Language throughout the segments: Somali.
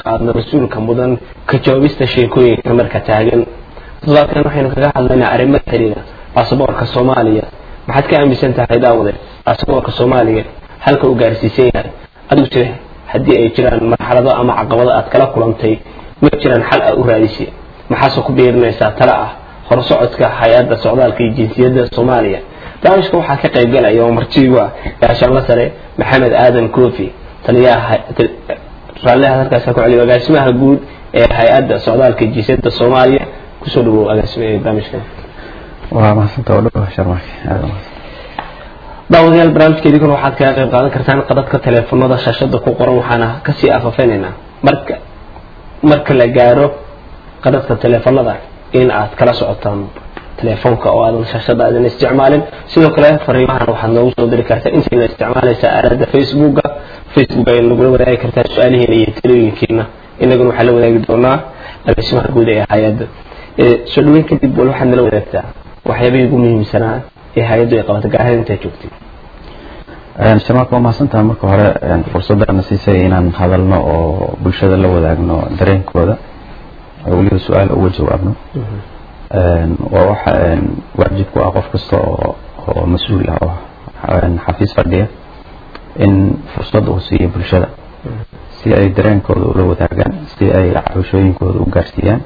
qaadno mas-uulka mudan ka jawaabista sheekooyinka marka taagan toddobaadkan waxaynu kaga hadlaynaa arrimo xiriira baasaboorka soomaaliya maxaad ka aaminsan tahay daawade baasaboorka soomaaliya halka uu gaarsiisan yahay adigu jire haddii ay jiraan marxalado ama caqabado aad kala kulantay ma jiraan xal a u raadisay maxaase ku biirinaysaa tale ah horsocodka hay-adda socdaalka iyo jinsiyadda soomaaliya barnaamijka waxaa ka qayb galaya oo martiigu ah gaashaanla sare maxamed aadan koofi taliyaha raalliha halkaas ku celiyo agaasimaha guud ee hay-adda socdaalka iyo jinsiyadda soomaaliya kusoo dhawow agaasima barnaamijkan waa mahadsantaa oo dhow sharmaake aada mahadsan daawadayaal barnaamijkeedii waxaad kaga qayb qaadan kartaan qadadka teleefanada shaashada ku qoran waxaana kasii afafeynaynaa marka marka la gaaro qadadka teleefanada in aad kala socotaan teleefonka oo aadan shaashada aadan isticmaalin sidoo kale fariimahan waxaad noogu soo diri kartaa intayna isticmaalaysa aalada facebooka facebook ay nagula wadaagi kartaa su-aalihiina iyo talooyinkiina inaguna waxaa la wadaagi doonaa agaasimaha guud ee hay-adda soo dhaweyn kadib wal waxaad nala wadaagtaa waxyaabihii ugu muhiimsanaa ee hay-addu ay qabato gaar ahaan intaa joogtay sharmaake waa mahadsantaha marka hore fursadana siisay inaan hadalno oo bulshada la wadaagno dareenkooda oo weliba su-aal uga jawaabno waa waxa waajib ku ah qof kasta oo oo mas-uul ah oo xafiis fadhiya in fursad uu siiyo bulshada si ay dareenkooda ula wadaagaan si ay cabashooyinkooda u gaarsiiyaan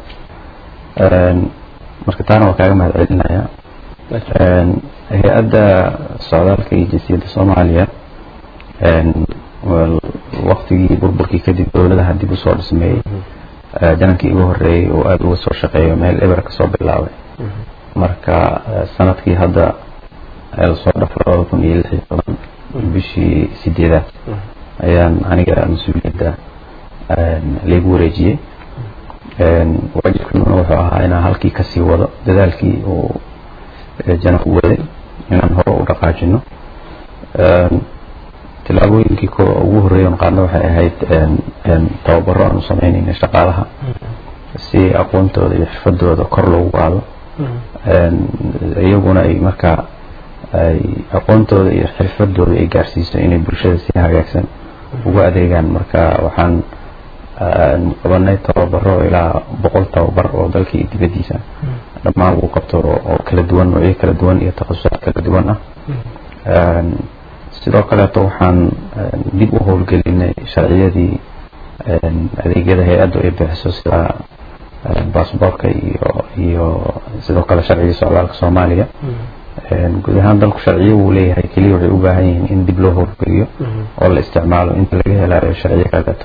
marka taana waa kaaga mahad celinaya hay-adda socdaalka iyo jinsiyadda soomaaliya waktigii burburkii kadib dowladaha dib usoo dhismeeyey janankii ugu horeeyey oo aada uga soo shaqeeyo meel eber kasoo bilaabay marka sanadkii hadda lasoo dhafo labada kun iyo lix iyo toban bishii sideedaad ayaan aniga mas-uuliyadda laygu wareejiyey waajibkuna wuxuu ahaa inaan halkii kasii wado dadaalkii uu jananku waday inaan hore u dhaqaajino tilaabooyinkii ko ugu horreeyan qaadna waxay ahayd tababaro aanu sameynayna shaqaalaha si aqoontooda iyo xirfadooda kor loogu qaado iyaguna ay markaa ay aqoontooda iyo xirfadooda ay gaarsiiso inay bulshada si hagaagsan ugu adeegaan marka waxaan qabanay tababaro ilaa boqol tababar oo dalka iyo dibaddiisa dhammaan lagu qabto oo kala duwan noocyo kala duwan iyo takhasusaad kala duwan ah sidoo kaleeto waxaan dib u howlgelinay sharciyadii adeegyada hay-addu ay bixiso sida baasboorka iyo iyo sidoo kale sharcigii socdaalka soomaaliya guud ahaan dalku sharciyo wuu leeyahay keliya waxay u baahan yihiin in dib loo howlgeliyo oo la isticmaalo inta laga helayo sharciyo kaleeto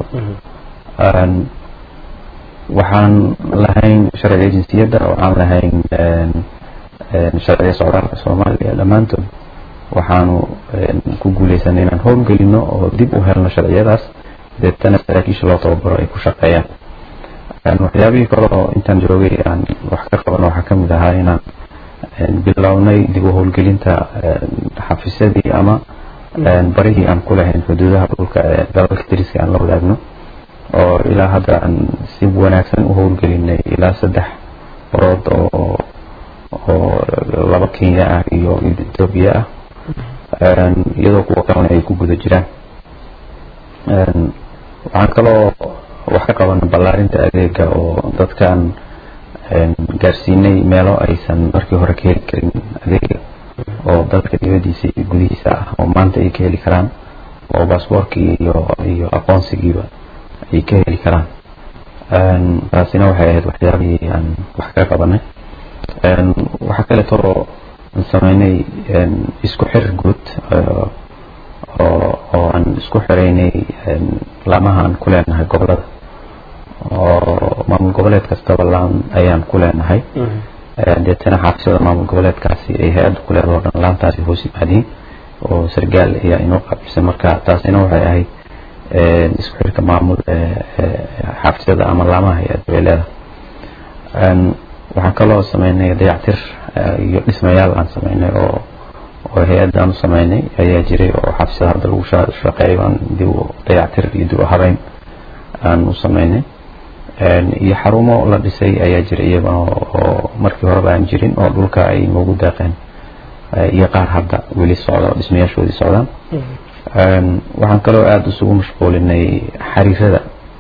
waxaan lahayn sharciga jinsiyadda waxaan lahayn sharciga socdaalka soomaaliya dhammaantood waxaanu ku guuleysanay inaan howlgelino oo dib u helno sharciyadaas deetana saraakiisha loo tababaro ay ku shaqeeyaan waxyaabihii kale oo intaan joogay aan wax ka qabano waxaa kamid ahaa inaan bilownay dib u howlgelinta xafiisyadii ama barihii aan ku lahayn xuduudaha dhulka ee dalalka dariska aan la wadaagno oo ilaa hadda aan si wanaagsan u howlgelinay ilaa saddex barood oo oo laba kenya ah iyo etoobiya ah iyadoo kuwa kalena ay ku guda jiraan waxaan kaloo wax ka qabana ballaarinta adeega oo dadkan gaarsiinay meelo aysan markii hore ka heli karin adeega oo dalka dibadiisa iyo gudihiisa ah oo maanta ay ka heli karaan oo baasboorkii iyo iyo aqoonsigiiba ay ka heli karaan taasina waxay ahayd waxyaabihii aan wax ka qabanay waxaa kaleeto oo sameynay isku xir guud oo oo aan isku xiraynay laamaha aan ku leenahay gobolada oo maamul goboleed kastaba laan ayaan ku leenahay deetana xaafisada maamul goboleedkaasi ay hay-adda ku leedaho dhan laantaasi hoos yimaadiin oo sargaal ayaa inoo qaabisay marka taasina waxay ahayd isku xirka maamul xaafisada ama laamaha hay-adda bay leedahay waxaan kaloo sameynay dayactir iyo dhismayaal aan sameynay oo oo hay-adda aan u sameynay ayaa jiray oo xaafisada hadda lagu shaqeeyo aan dib u dayactir iyo dib u habeyn aan u sameynay iyo xarumo la dhisay ayaa jiray iyagana oo markii horeba aan jirin oo dhulka ay noogu daaqeen iyo qaar hadda weli socda oo dhismayaashoodii socdaan waxaan kaloo aada isugu mashquulinay xariirada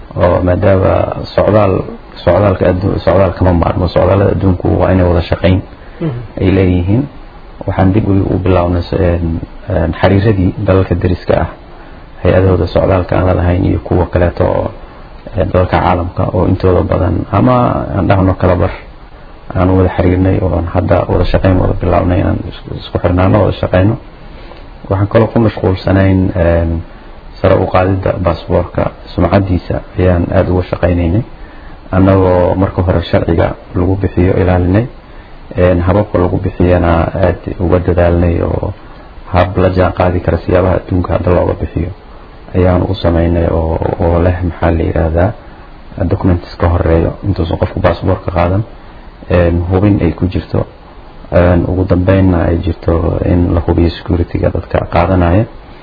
oo maadaama socdaal socdaalka addu socdaal kama maarmo socdaalada adduunku waa inay wada shaqayn ay leeyihiin waxaan dib u bilownay xariiradii dalalka deriska ah hay-adahooda socdaalka aan lalahayn iyo kuwa kaleeto oo dalalka caalamka oo intooda badan ama aan dhahno kala bar aan wada xiriirnay oo aan hadda wada shaqayn wada bilownay aan isku xirnaano wada shaqayno waxaan kaloo ku mashquulsanayn sare u qaadidda baasboorka sumcadiisa ayaan aada uga shaqaynaynay annagoo marka hore sharciga lagu bixiyo ilaalinay hababka lagu bixiyana aada uga dadaalnay oo hab la jaan qaadi kara siyaabaha adduunka hadda looga bixiyo ayaan u sameynay oo oo leh maxaa la yidhaahdaa documents ka horeeyo intuusan qofku baasboorka qaadan hubin ay ku jirto ugu dambeynna ay jirto in la hubiyo security-ga dadka qaadanaya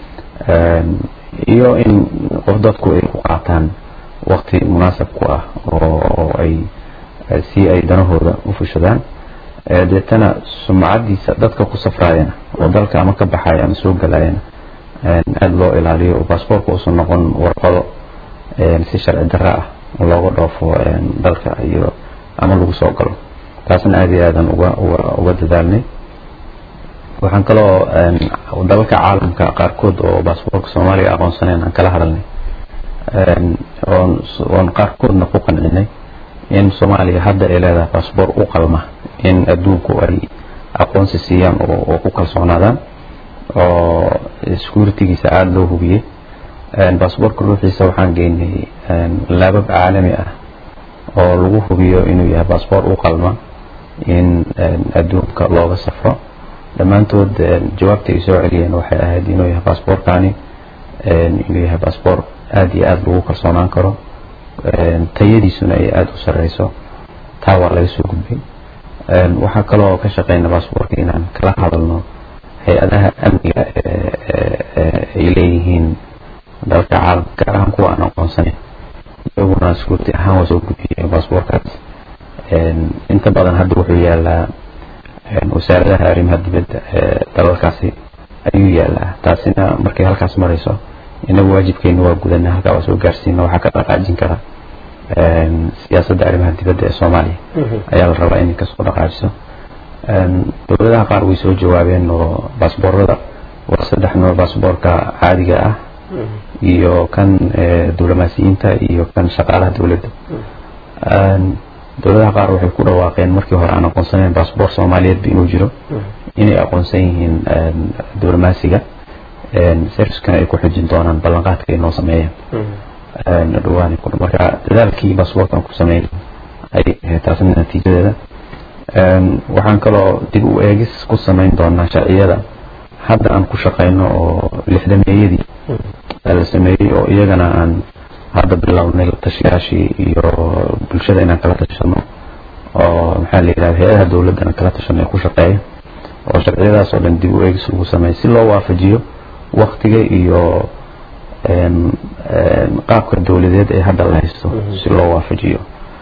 iyo in qof dadku ay ku qaataan waqti munaasab ku ah oo ay si ay danahooda u fushadaan deetana sumcadiisa dadka ku safraayana oo dalka ama ka baxaya ama soo galayana aada loo ilaaliyo oo baasboorka uusan noqon warqado si sharci darro ah looga dhoofo dalka iyo ama lagu soo galo taasna aada iyo aadan uga uga uga dadaalnay waxaan kaloo dalalka caalamka qaarkood oo baasboorka soomaaliya aqoonsanayn aan kala hadalnay oon oon qaarkoodna ku qancinay in soomaaliya hadda ay leedahay baasboor u qalma in adduunku ay aqoonsi siiyaan oo ku kalsoonaadaan oo security-giisa aada loo hubiyey baasboorka ruuxiisa waxaan geynay laabab caalami ah oo lagu hubiyo inuu yahay baasboor u qalma in adduunka looga safro dhammaantood jawaabta ay soo celiyeen waxay ahayd inuu yahay baasboorkani inuu yahay baasboor aada iyo aada lagu kalsoonaan karo tayadiisuna ay aada u sareyso taa waa laga soo gudbay waxaa kaloo ka shaqeyna baasboorka inaan kala hadalno hay-adaha amniga ay leeyihiin dalka caalamka gaar ahaan kuwa aan aqoonsanayn iyaguna security ahaan waa soo gudbiyeen baasboorkaas inta badan hadda wuxuu yaalaa wasaaradaha arrimaha dibadda ee dalalkaasi ayuu yaalaa taasina markay halkaas marayso inagu waajibkeena waa gudana halkaa waa soo gaarsiina waxaa ka dhaqaajin kara siyaasadda arrimaha dibadda ee soomaaliya ayaa la rabaa inay kasoo dhaqaajiso dowladaha qaar way soo jawaabeen oo baasboorada waa saddex nooc baasboorka caadiga ah iyo kan diblomaasiyiinta iyo kan shaqaalaha dowladda dowladaha qaar waxay ku dhawaaqeen markii hore aan aqoonsanayn baasboor soomaaliyeedba inuu jiro inay aqoonsan yihiin diblomaasiga serviskana ay ku xujin doonaan ballanqaadka ay noo sameeyeen dhawaan marka dadaalkii baasboorkan ku sameyn ay ahayd taasna natiijadeeda waxaan kaloo dib u eegis ku samayn doonaa sharciyada hadda aan ku shaqayno oo lixdameeyadii la sameeyey oo iyagana aan hadda bilownay tashiyaashii iyo bulshada inaan kala tashano oo maxaa la yidhahda hay-adaha dowladdana kala tashano ee ku shaqeeya oo sharciyadaas oo dhan dib u eegis lagu sameeya si loo waafajiyo waktiga iyo qaabka dowladeed ee hadda la haysto si loo waafajiyo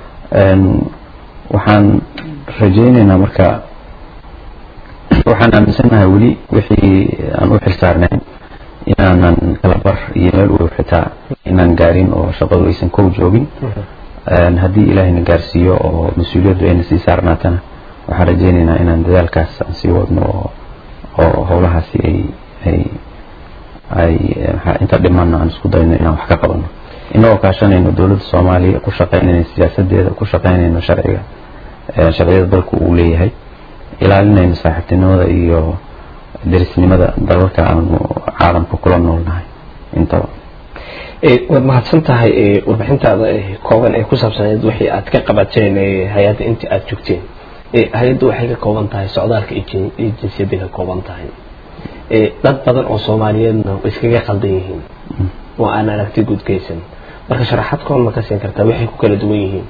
waxaan rajaynaynaa marka waxaan aaminsanahay weli wixii aan u xilsaarnayn inaanan kala bar iyo meel u xitaa inaan gaarin oo shaqadu aysan kow joogin haddii ilaahayna gaarsiiyo oo mas-uuliyaddu ayna sii saarnaatana waxaan rajaynaynaa inaan dadaalkaas aan sii wadno oo oo howlahaasi ay ay ay inta dhimanna aan isku dayno inaan wax ka qabano inagoo kaashanayno dowladda soomaaliya ku shaqaynayno siyaasadeeda ku shaqaynayno sharciga sharciyada dalku uu leeyahay ilaalinayno saaxiibtinimada iyo derisnimada dalalka aanu caalamka kula noolnahay intaba waad mahadsan tahay warbixintaada kooban ee ku saabsaneed wixii aad ka qabateen hay-adda intii aada joogteen hay-addu waxay ka kooban tahay socdaalka iyo jinsiyadda ka kooban tahay dad badan oo soomaaliyeedna way iskaga qaldan yihiin oo aan aragti gudgeysan marka sharaxaad koon ma ka siin kartaa waxay ku kala duwan yihiin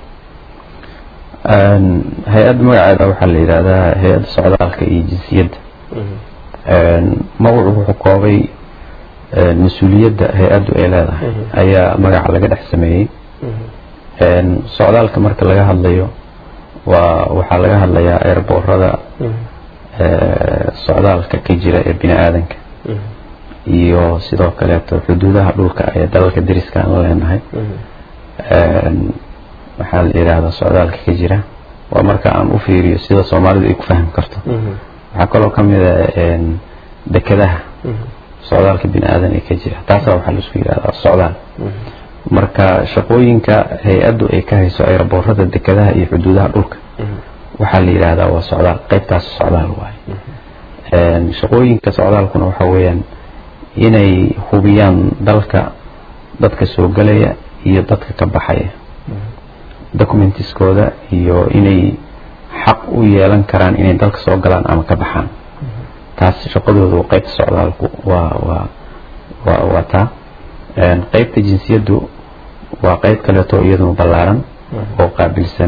hay-adda magaceeda waxaa la yidhahdaa hay-adda socdaalka iyo jinsiyadda magacu wuxuu koobay mas-uuliyadda hay-addu ay leedahay ayaa magaca laga dhex sameeyey socdaalka marka laga hadlayo waa waxaa laga hadlayaa eerboorada socdaalka ka jira ee bini aadanka iyo sidoo kaleeto xuduudaha dhulka ee dalalka deriska aan la leenahay maxaa la yidhaahdaa socdaalka ka jira waa marka aan u fiiriyo sida soomaalidu ay ku fahmi karto waxaa kaloo ka mid a dekedaha socdaalka bini aadan ee ka jira taasaa waxaa laisku yidhahdaa socdaal marka shaqooyinka hay-addu ay ka hayso aeroboorada dekedaha iyo xuduudaha dhulka waxaa la yidhaahdaa waa socdaal qaybtaas socdaal waaye shaqooyinka socdaalkuna waxa weeyaan inay hubiyaan dalka dadka soo gelaya iyo dadka ka baxaya documentiskooda iyo inay xaq u yeelan karaan inay dalka soo galaan ama ka baxaan taas shaqadoodu qaybta socdaalku waa waa waa waa taa qaybta jinsiyaddu waa qayb kaleeto iyaduna ballaaran oo qaabilsan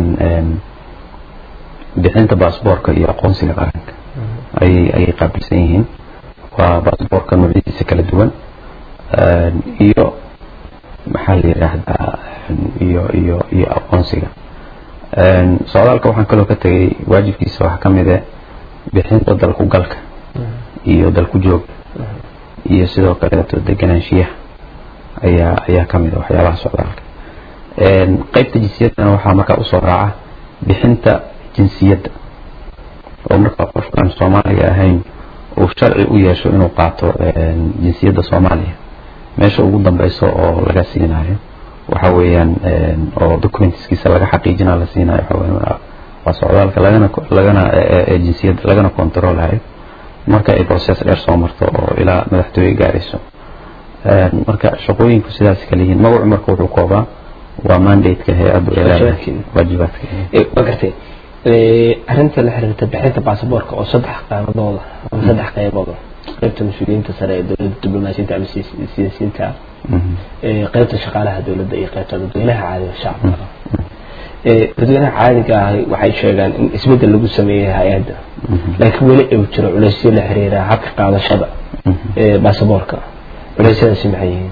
bixinta baasboorka iyo aqoonsiga qaranka ayay ayay qaabilsan yihiin waa baasboorka noocyadiisa kala duwan iyo maxaa la yidhaahdaa iyo iyo iyo aqoonsiga socdaalka waxaan kaloo ka tegay waajibkiisa waxaa ka mid ah bixinta dalku galka iyo dalku jooga iyo sidoo kaleeto deganaanshiyaha ayaa ayaa ka mid a waxyaabaha socdaalka qaybta jinsiyaddana waxaa markaa usoo raaca bixinta jinsiyadda oo markaa qofkaan soomaaliga ahayn uu sharci u yeesho inuu qaato jinsiyadda soomaaliya meesha ugu dambeyso oo laga siinayo waxa weeyaan oo documentiskiisa laga xaqiijina la siinayo waxa waa socdaalka lagana lagana jinsiyadda lagana controlayo marka ay process dheer soo marto oo ilaa madaxtooye gaarayso marka shaqooyinku sidaas kala yihiin magacu marka wuxuu koobaa waa mandate-ka hay-addu ee leedahay waajibaadka waa gartay arrinta la xiriirta bixinta baasaboorka oo saddex qaanadooda ama saddex qeybooda qaybta mas-uuliyiinta sare ee dowladda diblomaasiyinta ama siyaasiyiinta qaybta shaqaalaha dowladda iyo qaybta dadweynaha caadiga shacabka dadweynaha caadiga ah waxay sheegaan in isbeddel lagu sameeyey hay-adda laakiin weli uu jiro culeysyo la xiriira habka qaadashada baasaboorka culeysyadaasi maxay yihiin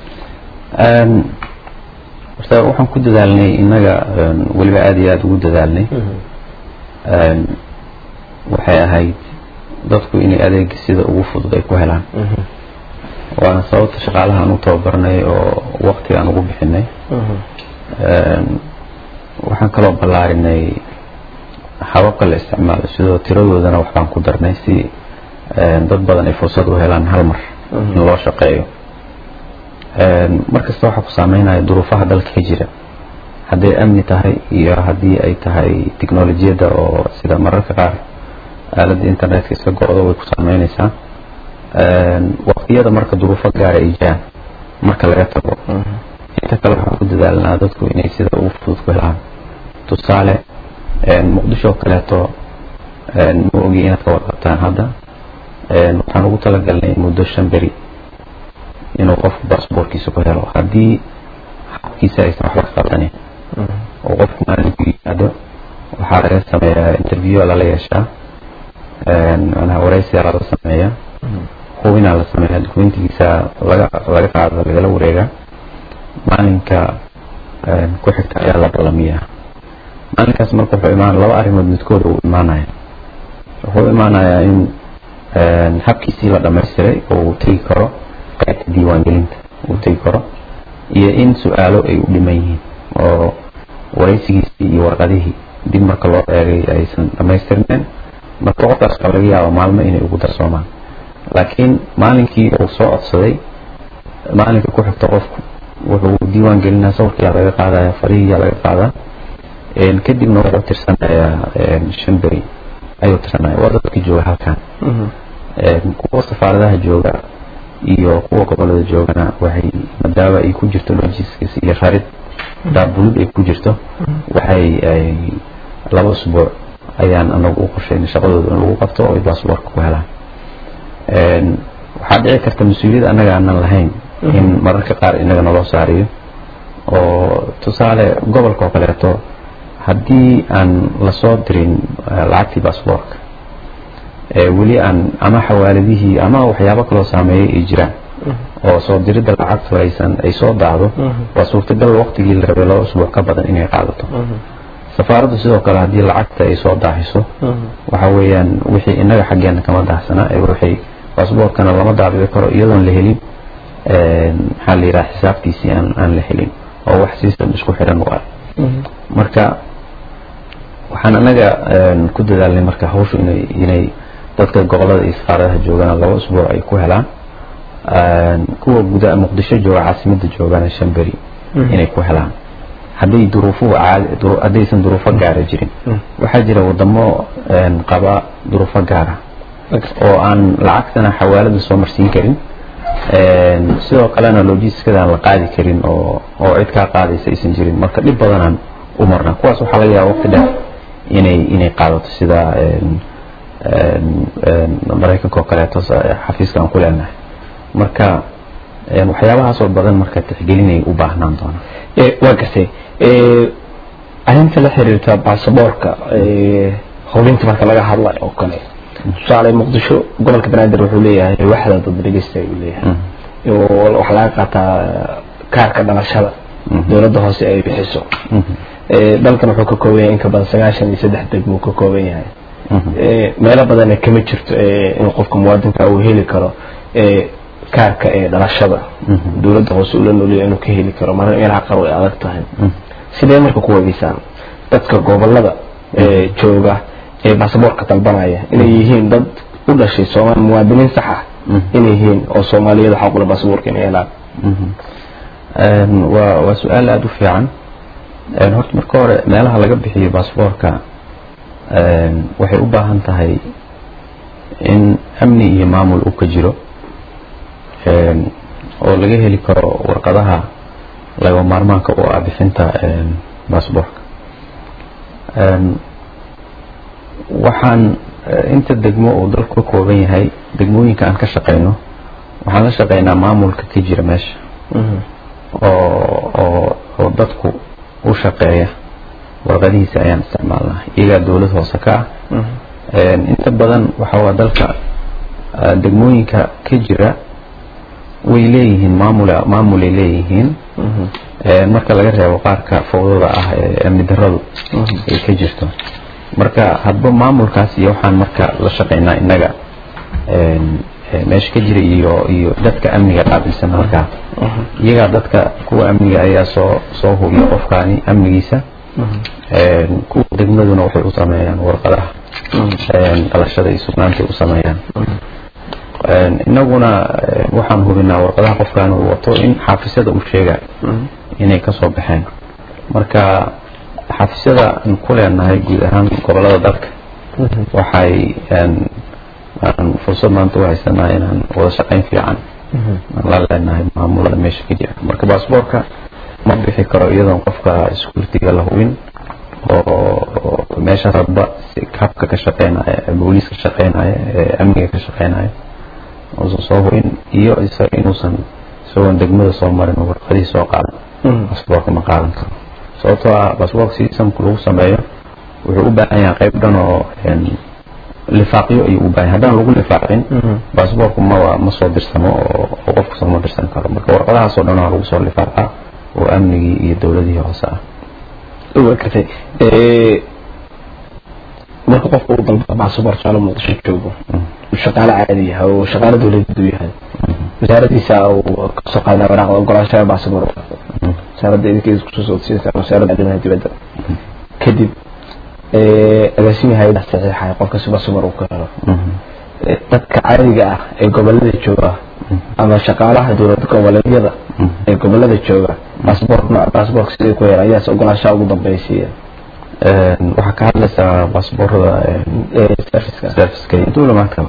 horta waxaan ku dadaalnay innaga weliba aada iyo aada ugu dadaalnay waxay ahayd dadku inay adeega sida ugu fudud ay ku helaan waana sababta shaqaalaha aan u tababarnay oo wakti aan ugu bixinay waxaan kaloo ballaarinay hababka la isticmaalo sidoo tiradoodana waxbaan ku darnay si dad badan ay fursad u helaan hal mar in loo shaqeeyo markasta waxaa ku saameynaya duruufaha dalka ka jira hadday amni tahay iyo haddii ay tahay technolojiyadda oo sida mararka qaar aaladda internetka iska go-do way ku saameyneysaa waqtiyada marka duruufo gaara ay jiraan marka laga tago inta kale waxaan ku dadaalnaa dadku inay sida ugu fudud ku helaan tusaale muqdisho kaleeto ma ogi inaad ka warqabtaan hadda waxaan ugu talagalnay muddo shan beri inuu qofku baasboorkiisa ku helo haddii habkiisa aysan waxba ka qaldanin oo qofku maalinku yimaado waxaa laga sameeyaa interview lala yeeshaa manaha waraysiyaa lala sameeya hubinaa la sameeyaa dokumentigiisa laga laga qaado lagala wareegaa maalinka ku xigta ayaa la ballamiyaa maalinkaas marka wuxuu imaan laba arrimood midkooda uu imaanaya wuxuu imaanayaa in habkiisii la dhamaystiray oo uu tegi karo qaybta diiwaangelinta uu tegi karo iyo in su-aalo ay u dhiman yihiin oo waraysigiisii iyo warqadihii dib marka loo eegay aysan dhamaystirneen marka qofkaas waxaa laga yaaba maalmo inay ugu darsoomaan laakiin maalinkii uu soo codsaday maalinka ku xigta qofku wuxuu diiwaan gelinaa sawirkiyaa laga qaadaya farihiyaa laga qaadaa kadibna wuxuu tirsanayaa shan beri ayuu tirsanaya waa dadka jooga halkan kuwa safaaradaha jooga iyo kuwa gobolada joogana waxay maadaama ay ku jirto logistics iyo rarid daabulid ay ku jirto waxay laba usbuuc ayaan anagu u qorshaynay shaqadooda in lagu qabto oo ay baasboorka ku helaan waxaa dhici karta mas-uuliyad annaga aanan lahayn in mararka qaar inaga naloo saariyo oo tusaale gobolka oo kaleeto haddii aan lasoo dirin lacagtii baasboorka weli aan ama xawaaladihii ama waxyaabo kaloo saameeyay ay jiraan oo soo diridda lacagtu aysan ay soo daacdo waa suurtagal waqtigii la rabay laba usbuuc ka badan inay qaadato safaaraddu sidoo kale haddii lacagta ay soo daaxiso waxa weeyaan wixii inaga xaggeena kama daahsana waxay baasboorkana lama daabici karo iyadoon la helin maxaa la yidhaha xisaabtiisii aan aan la helin oo wax system isku xiran u ah marka waxaan anaga ku dadaalnay marka hawshu inay inay dadka gobolada iyo safaaradaha joogana laba usbuuc ay ku helaan kuwa guda muqdisho jooga caasimada joogana shan beri inay ku helaan hadday duruufuhu caadi haddaysan duruufo gaara jirin waxaa jira wadamo qaba duruufo gaara oo aan lacagtana xawaalada soo marsiin karin sidoo kalena logistiskada aan la qaadi karin oo oo cid kaa qaadaysa aysan jirin marka dhib badanaan u marnaa kuwaas waxaa laga yaaba waqti dheer inay inay qaadato sida maraykanka oo kaleeto xafiiska aan ku leenahay marka waxyaabahaasoo badan marka tixgelinay u baahnaan doonaan waa gartay arrinta la xiriirta baasaboorka hubinta marka laga hadlayo oo kale tusaale muqdisho gobolka banaadir wuxuu leeyahay waxda dad dhegeysta uu leeyahay waxaa laga qaataa kaarka dhalashada dowladda hoose ay bixiso dalkan wuxuu ka kooban yahay in ka badan sagaashan iyo saddex degmo ka kooban yahay meelo badanna kama jirto in qofka muwaadinka uu heli karo kaarka ee dhalashada dowladda hoose ula nooliyo inuu ka heli karo mar meelaha qaar way adag tahay sidee marka ku wageysaan dadka gobolada jooga ee baasaboorka dalbanaya inay yihiin dad u dhashay soomaali muwaadiniin sax ah inay yihiin oo soomaaliyada xaqula baasaboorka inay helaan waa waa su-aal aada u fiican horta marka hore meelaha laga bixiyo baasaboorka waxay u baahan tahay in amni iyo maamul uu ka jiro oo laga heli karo warqadaha laga maarmaanka u ah bixinta baasaboorka waxaan inta degmo uu dalku ka kooban yahay degmooyinka aan ka shaqeyno waxaan la shaqeynaa maamulka ka jira meesha oo oo oo dadku u shaqeeya warqadihiisa ayaan isticmaalnaa iyagaa dowlad hoose ka ah inta badan waxa waa dalka degmooyinka ka jira way leeyihiin maamul maamulay leeyihiin marka laga reebo qaarka fowdada ah ee amni daradu ay ka jirto marka hadba maamulkaas iyo waxaan marka la shaqeynaa innaga meesha ka jira iyo iyo dadka amniga qaabilsan markaa iyagaa dadka kuwa amniga ayaa soo soo hubiya qofkaani amnigiisa kuwa degmaduna waxay u sameeyaan warqadaha dhalashada iyo sugnaantay u sameeyaan inaguna waxaan hubinaa warqadaha qofkaan uu wato in xaafisada uu sheega inay kasoo baxeen marka xafisyada aan ku leenahay guud ahaan gobolada dalka waxay aan fursad maanta u haysanaa inaan wada shaqayn fiican aan la leenahay maamulada meesha ka jira marka baasboorka ma bixi karo iyadoon qofka security-ga la hubin oo meeshaas hadba habka ka shaqeynaya booliis ka shaqeynaya ee amniga ka shaqeynaya uusan soo hubin iyo isaga inuusan isagoon degmada soo marin oo warqadihii soo qaadan baasboorka ma qaadan karo sababtoo ah baasboorka systemka lagu sameeyo wuxuu u baahan yahay qayb dhan oo lifaaqyo ayuu u baahan yahay haddaan lagu lifaaqin baasboorku ma ma soo dirsamo oo qofku soo ma dirsan karo marka warqadahaasoo dhan waa lagu soo lifaaqaa oo amnigii iyo dowladihii hoose ah waa gartay marka qofka uu dalba baasaboort soolo muqdisho joogo uu shaqaale caadi yahay oo shaqaale dowladeed uu yahay wasaaradiisa uu kasoo qaada waraaqda ogolaashaha baasaboor wasaaradda idinkeeda kusoo socodsiinaysa wasaaradda arrimaha dibadda kadib agaasimihi hay-ada saxiixaya qofka si baasaboor uu ka helo dadka caadiga ah ee gobolada jooga ama shaqaalaha dowlad goboleedyada ee gobolada jooga baasaboork baasaboorka sidii ku helaan ayaas ogolaashaha ugu dambaysiiya waxaa ka hadlaysaa baasboorada serviceka iyo duulimaadkaba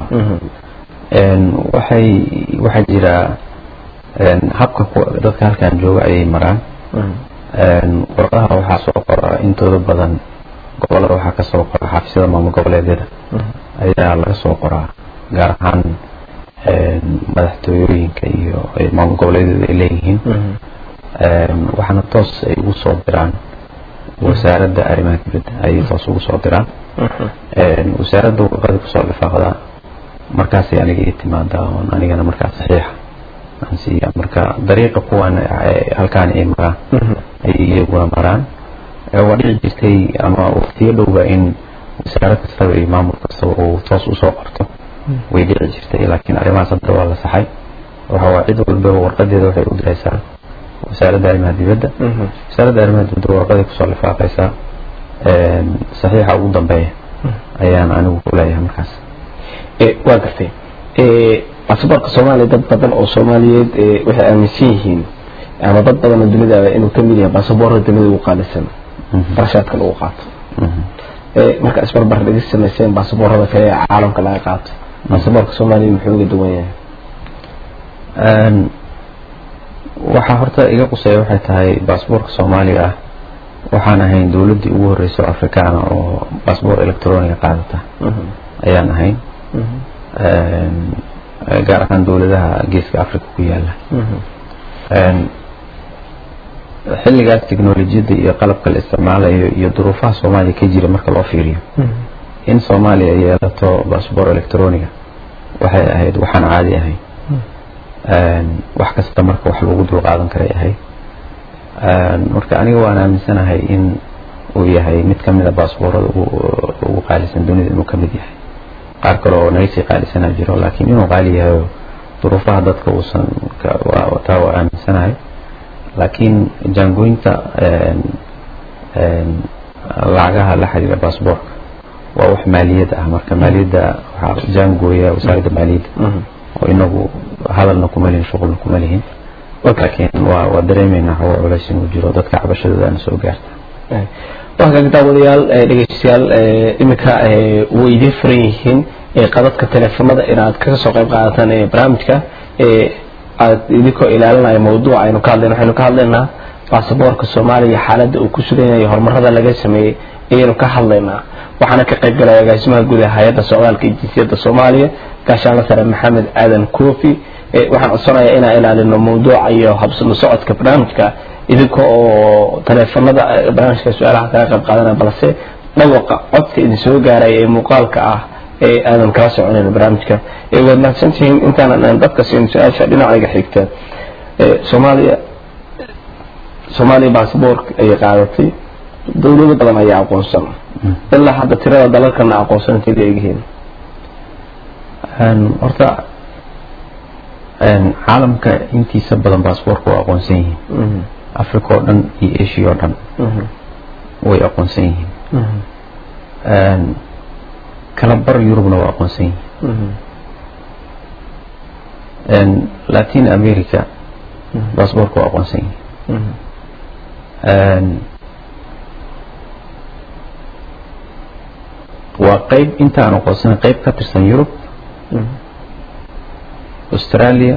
waxay waxaa jira habka dadka halkan jooga ayay maraan warqadaha waxaa soo qora intooda badan gobolada waxaa kasoo qora xafisyada maamul goboleedyada ayaa laga soo qoraa gaar ahaan madaxtooyooyinka iyo maamul goboleedyada ay leeyihiin waxaana toos ay ugu soo diraan wasaaradda arrimaha dibadda ayay toos ugu soo diraan wasaaradda warqada kusoo lifaaqdaa markaasay aniga ii timaadaa oon anigana markaa saxiixa aan siiya marka dariiqa kuwan halkaan ay maraan ayay iyaguna maraan waa dhici jirtay ama waqtiyo dhowba in wasaarad kastaba iyo maamul kastaba uu toos usoo qorto way dhici jirtay laakiin arrimahaas hadda waa la saxay waxa waa cid walbaba warqadeeda waxay u diraysaa wasaaradda arrimaha dibadda wasaaradda arrimaha dibadda warqaday kusoo lifaaqaysaa saxiixa ugu dambeeya ayaan anigu ku leeyahay markaas waa gartay baasaboorka soomaaliya dad badan oo soomaaliyeed waxay aaminsan yihiin ama dad badan oo dunida inuu ka mid yahay baasaboorka dunida ugu qaalisan barashaadka lagu qaato marka isbarbar dhigis samayseen baasaboorada kale ee caalamka laga qaato baasaboorka soomaaliya muxuu uga duwan yahay waxaa horta iga quseeya waxay tahay baasaboorka soomaaliga ah waxaan ahayn dowladdii ugu horreysa oo afrikaana oo baasboor electroniga qaadata ayaan ahayn gaar ahaan dowladaha geeska africa ku yaala xilligaas technolojiyadda iyo qalabka la isticmaalayo iyo duruufaha soomaaliya ka jira marka loo fiiriyo in soomaaliya yeelato baasboor electroniga waxay ahayd waxaan caadi ahayn wax kasta marka wax lagu dul qaadan karay ahayd marka aniga waan aaminsanahay in uu yahay mid ka mid a baasboorada ugu qaalisan dunida inuu ka mid yahay qaar kale oo naga sii qaalisanaa jiro laakiin inuu qaali yahay duruufaha dadka uusan taa waa aaminsanahay laakiin jaangooynta lacagaha la xiriira baasboorka waa wax maaliyadda ah marka maaliyadda waxaa jaangooya wasaaradda maaliyadda oo inagu hadalna kuma lihin shuqulna kuma lihin laakiin waa waa dareemeynaa hawa culays inuu jiro dadka cabashadoodaana soo gaarta waa kaga daawadayaal dhegeystayaal iminka way idiin furan yihiin qadadka teleefanada inaad kaga soo qayb qaadataan barnaamijka aad idinkoo ilaalinaya mawduuca aynu ka hadlayna waxaynu ka hadlaynaa baasaboorka soomaaliya xaaladda uu ku sugan yahay horumarada laga sameeyey ayaynu ka hadlaynaa waxaana ka qayb galaya agaasimaha guud ee hay-adda socdaalka iyo jinsiyadda soomaaliya gaashaanla sare maxamed aadan koofi waxaan codsanayaa inaan ilaalino mawduuca iyo habsano socodka barnaamijka idinka oo taleefanada barnaamijka su-aalaha kala qayb qaadanaya balse dhawaqa codka idin soo gaaraya ee muuqaalka ah ee aadan kala soconayno barnaamijka waad mahadsantihiin intaanan dadka siin su-aasha dhinacayga xigta soomaaliya soomaaliya baasboork ayay qaadatay dowlado badan ayaa aqoonsan ilaa hadda tirada dalalkana aqoonsan intay leeyihiin horta caalamka intiisa badan baasboorka waa aqoonsan yihiin africa oo dhan iyo asia oo dhan way aqoonsan yihiin kala bar yurubna waa aqoonsan yihiin latin america baasboorka waa aqoonsan yihiin waa qeyb inta aan aqoonsanan qeyb ka tirsan yurub australia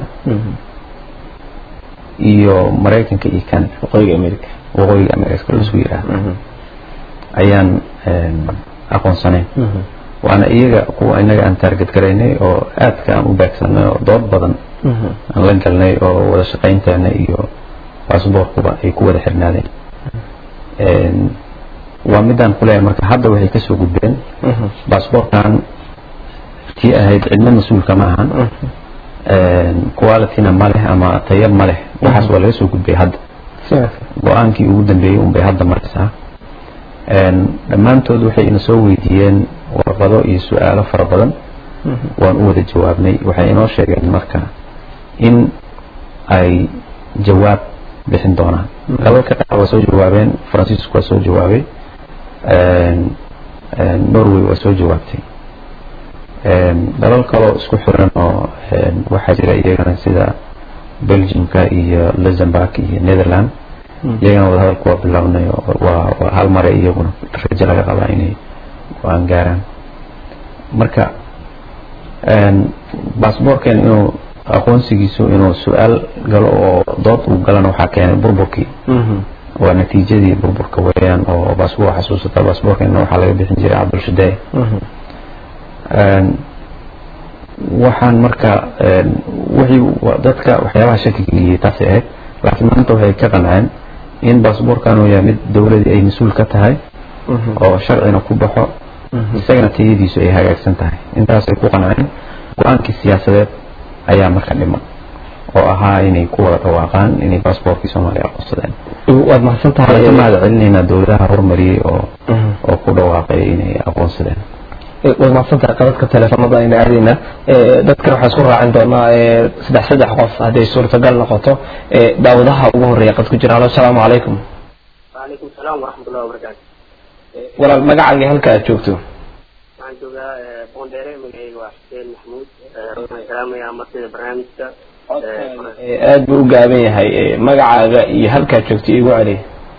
iyo maraykanka iyo canada waqooyiga america waqooyiga america laisku yidhaahdo ayaan aqoonsanayn waana iyaga kuwa inaga aan taarget garaynay oo aadka aan u baagsanay oo dood badan aan la galnay oo wada shaqaynteena iyo baasboorkuba ay ku wada xirnaadeen waa midaan kuleeyahay marka hadda waxay kasoo gudbeen baasboorkan tii ahayd cidna mas-uulka ma ahan qualityna ma leh ama tayab ma leh waxaas waa laga soo gudbay hadda go-aankii ugu dambeeyey unbay hadda maraysaa dhammaantood waxay ina soo weydiiyeen warqado iyo su-aalo fara badan waan u wada jawaabnay waxay inoo sheegeen marka in ay jawaab bixin doonaan dalalka qaar waa soo jawaabeen francisco waa soo jawaabay norway waa soo jawaabtay dalal kaloo isku xiran oo waxaa jira iyagana sida belgiumka iyo luxemburg iyo netherland iyagana wada hadalku waa bilownay waa waa hal mare iyaguna rajo laga qabaa inay go-aan gaaraan marka baasboorken inuu aqoonsigiisu inuu su-aal galo oo dood uu galana waxaa keenay burburkii waa natiijadii burburka weeyaan oo baasboor xasuusata baasboorkeena waxaa laga bixin jiray cabdulshadee waxaan marka wixii dadka waxyaabaha shaki geliyey taasay ahayd laakiin maanta waxay ka qanceen in baasboorkan uu yahay mid dowladii ay mas-uul ka tahay oo sharcina ku baxo isagana tayadiisu ay hagaagsan tahay intaasay ku qanceen go-aankii siyaasadeed ayaa marka dhiman oo ahaa inay ku wada dhawaaqaan inay baasboorkii soomaaliya aqoonsadeen waad mahadsan tahay waxaan ka mahad celinaynaa dowladaha horumariyey oo oo ku dhawaaqay inay aqoonsadeen way mahadsantahay qadadka teleefanada ayna aadayna dadkan waxaan isku raacin doonaa saddex saddex qof hadday suurtagal noqoto daawadaha ugu horeeya qad ku jira halo asalaamu calaykum وعليكم السلام ورحمة الله وبركاته walaal magacaaga halka aad joogto waxaan joogaa boondheere magacayga waa xuseen maxmuud waxaan salaamayaa martida barnaamijka aad buu u gaaban yahay magacaaga iyo halkaad joogto igu celi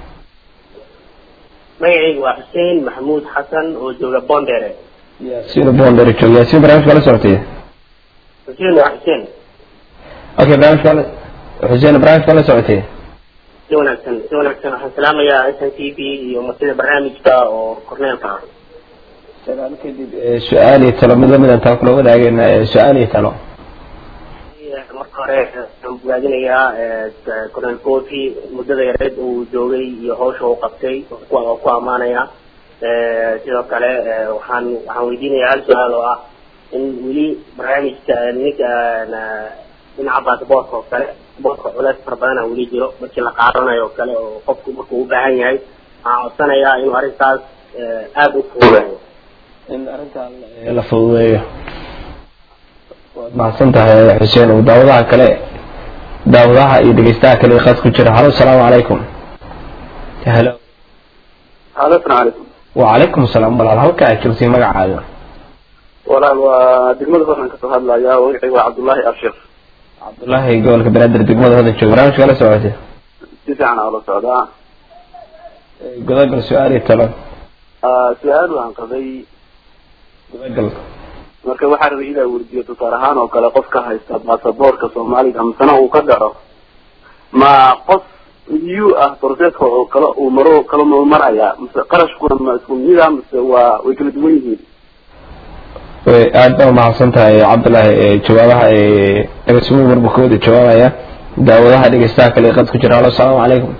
magacayga waa xuseen maxmuud xasan oo jooga boondheere yaasiin boondheere jooga yaasiin barnaamijka la socotay xuseen waa xuseen okay barnaamijka la xuseen barnaamijka la socotay si wanaagsan si wanaagsan waxaan salaamayaa s n t v iyo martida barnaamijka oo korneelka ah salaam kadib su-aal iyo talo mid lamid intaan kula wadaagayna su-aal iyo talo marka hore waxaan bogaadinayaa cornel cofi muddada yareed uu joogay iyo hawsha uu qabtay waa ku ammaanaya sidoo kale waxaan waxaan weydiinayaa hal su-aal oo ah in weli barnaamijka ninka dhinaca baasboortka oo kale boorka culeys fara badana weli jiro markii la qaadanayo oo kale oo qofku markuu u baahan yahay waxaan codsanayaa inuu arrintaas aada u fuudeeyo in arrintan la fududeeyo waad mahadsan tahay xuseen uu daawadaha kale daawadaha iyo dhegeystaha kale ee qad ku jira halo asalaamu calaykum halo halo asalaamu calaykum wacalaykum asalaam walaal halka aad joogtay magacaaga walaal waa degmada hodan kasoo hadlaya magacayga waa cabdullaahi abshir cabdullaahi gobolka banaadir degmada hodan jooga barnaamijka la socotay si fiican aa ula socdaa gudagal su-aal iyo talo su-aal waan qabay gudagal marka waxaa rabay inaa weydiiyo tusaale ahaan oo kale qofka haysta baasaboorka soomaaliga misena uu ka dhaco ma qof eu ah proceska oo kale uu maro kala ma maraya mise qarashkuna ma isku mida mise waa way kala duwan yihiin aad baa umahadsan tahay cabdullaahi jawaabaha dhegeysumu marbu ka wada jawaabaya daawadaha dhegeystaha kale qad ku jira halo asalaamu calaykum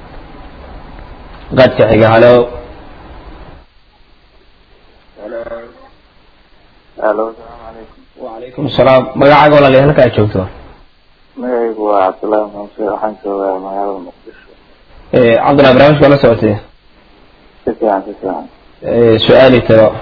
qadka xiga halo halo asalaamu calaykum wacalaykum asalaam magacaaga walaaliya halka aad joogto magacaygu waa cabdullaahi muuse waxaan joogaa magaalada muqdisho cabdullahi barnaamijka la socotay si fiican si fiican su-aal iyo talo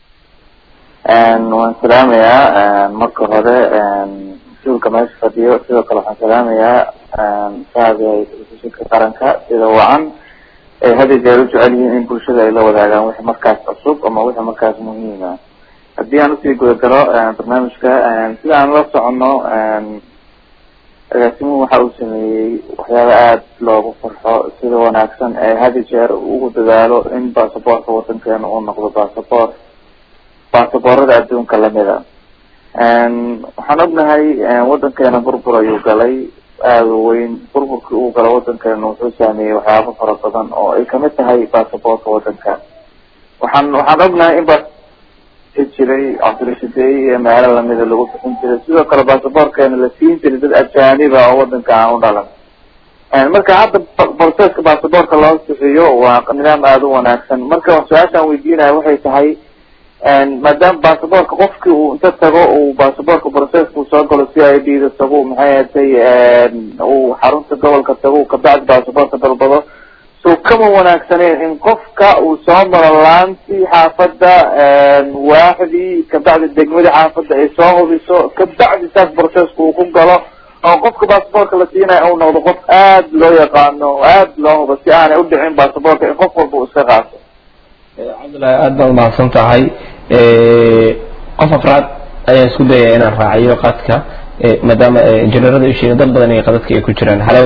waan salaamayaa marka hore mas-uulka meesha fadhiyo sidoo kale waxaan salaamayaa shacbiga telefishinka qaranka sida wacan ay had iyo jeer u jecel yihiin in bulshada ay la wadaagaan wixii markaas cusub ama wixii markaas muhiima haddii aan usii gudagalo barnaamijka sida aan la socono agaasimuhu waxa uu sameeyey waxyaaba aada loogu farxo sida wanaagsan ee had iyo jeer ugu dadaalo in baasaboorka wadankeena uu noqdo baasaboor baasaboorada adduunka lamida waxaan ognahay wadankeena burbur ayuu galay aada u weyn burburkii uu galo wadankeena wuxuu saameeyey waxyaabo fara badan oo ay kamid tahay baasaboorka wadanka waxaan waxaan ognahay in baa jiray cabdirashideeye iyo meelo lamida lagu bixin jiray sidoo kale baasaboorkeena la siin jiray dad ajaaniba oo wadanka aan u dhalan marka hadda proceska baasaboorka loo bixiyo waa nidaam aada u wanaagsan marka su-aashaan weydiinaya waxay tahay maadaama baasaboorka qofkii uu inta tago uu baasaboorka proceska uu soo galo c i d da tago maxay ahatay uu xarunta gobolka tago kabacdi baasaboorka dalbado so kama wanaagsaneen in qofka uu soo maro laantii xaafadda waaxdii kabacdi degmadii xaafadda ay soo hubiso kabacdi saas proceska uu ku galo oo qofka baasaboorka la siinayo uu noqdo qof aada loo yaqaano oo aada loo hubo si aanay udhicin baasaboorka in qof walba uu iska qaato cabdullaahi aada baad umahadsan tahay qof afraad ayaan isku dayaya inaan raaciyo qadka maadaama injineerada isheega dad badan iyo qadadka ay ku jiraan halo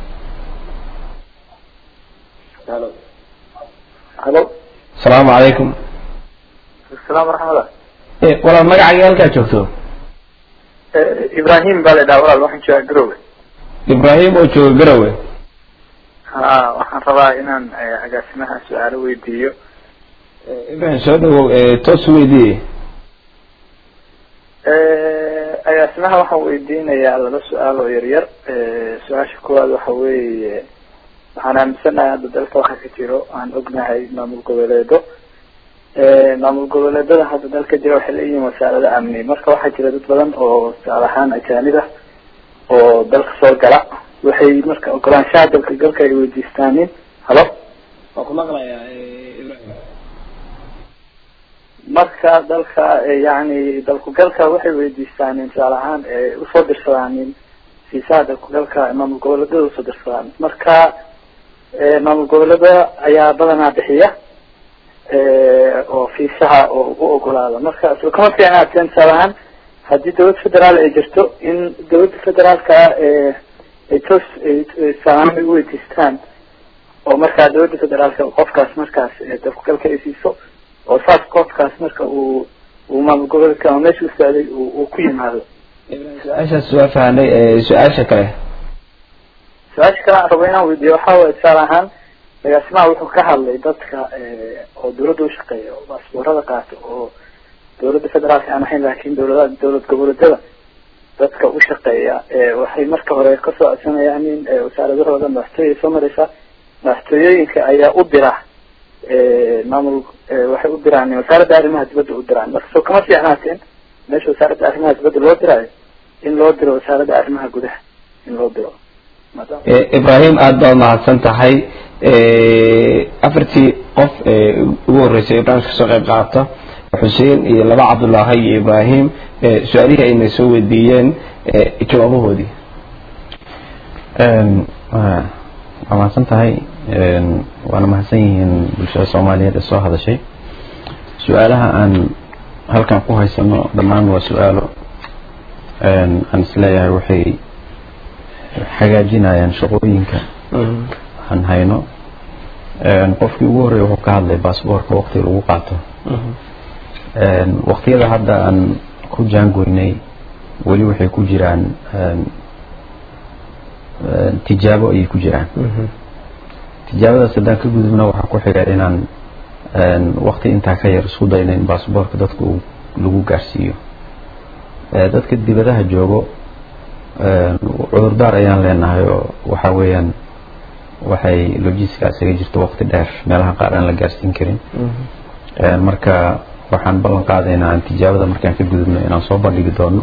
halo halo asalaamu calaykum asalaam waraxmatullah walaal magacaaga halkaad joogto ibrahim baa la dhaha walaal waxaan joogaa garowe ibrahim oo jooga garowe ha waxaan rabaa inaan agaasimaha su-aalo weydiiyo ibrahim soo dhawow toos u weydiiye agaasimaha waxaan weydiinayaa laba su-aal oo yaryar su-aasha koowaad waxa weeye waxaan aaminsanahay hadda dalka waxa ka jiro aan ognahay maamul goboleedo maamul goboleedada hadda dalka jira waxay leeyihiin wasaarado amni marka waxaa jira dad badan oo tusaale ahaan ajaanib ah oo dalka soo gala waxay marka ogolaanshaha dalka galka ay weydiistaanin halo waa ku maqlayaa ibrahim marka dalka yani dalkugalka waxay weydiistaan tusaale ahaan usoo dirsadaan fiisaha dalkugalka maamul goboleedyada usoo dirsadaan marka maamul goboleeda ayaa badanaa bixiya oo fiisaha oo u ogolaada marka isla kama fiicnaateen tusaale ahaan haddii dawlad federaal ay jirto in dawladda federaalka ay toos tusaalahaan ay uweydiistaan oo markaa dawladda federaalka qofkaas markaas dalkugalka ay siiso oo saas qofkaas marka uu uu maamul goboleedka ama meesha u socday uu ku yimaado su-aashaas waa fahnay su-aasha kale su-aasha kale aan rabo inaan weydiiyo waxa waye tusaale ahaan agaasimaha wuxuu ka hadlay dadka oo dawladda ushaqeeya oo baasboorada qaato oo dawladda federaalka aan ahayn laakin dawlada dawlad goboleedyada dadka ushaqeeya waxay marka hore kasoo codsanayaan in wasaaradahooda madaxtooya soo mareysa madaxtooyooyinka ayaa u dira maamul waxay u diraan wasaaradda arrimaha dibadda u diraan marka soo kama fiicnaateen meesha wasaaradda arrimaha dibadda loo diraayo in loo diro wasaaradda arrimaha gudaha in loo diro ibrahim aada baad mahadsan tahay afartii qof ugu horreysay ibrahim kasoo qayb qaata xuseen iyo laba cabdullaahi iyo ibrahim su-aalihii ayna soo weydiiyeen jawaabahoodii waa mahadsan tahay waana mahadsan yihiin bulshada soomaaliyeed ee soo hadashay su-aalaha aan halkan ku haysano dhammaan waa su-aalo aan isleeyahay waxay hagaajinayaan shaqooyinka aan hayno qofkii ugu horreeya wuxuu ka hadlay baasboorka waqtiga lagu qaato waqtiyada hadda aan ku jaangoynay weli waxay ku jiraan tijaabo ayay ku jiraan tijaabadaas haddaan ka gudubna waxaa ku xiga inaan waqti intaa ka yar isku dayno in baasboorka dadka uu lagu gaarsiiyo dadka dibadaha joogo cudurdaar ayaan leenahay oo waxa weeyaan waxay logiska isaga jirto waqti dheer meelaha qaar aan la gaarsiin karin marka waxaan ballan qaadaynaa aan tijaabada markaan ka gudubno inaan soo bandhigi doono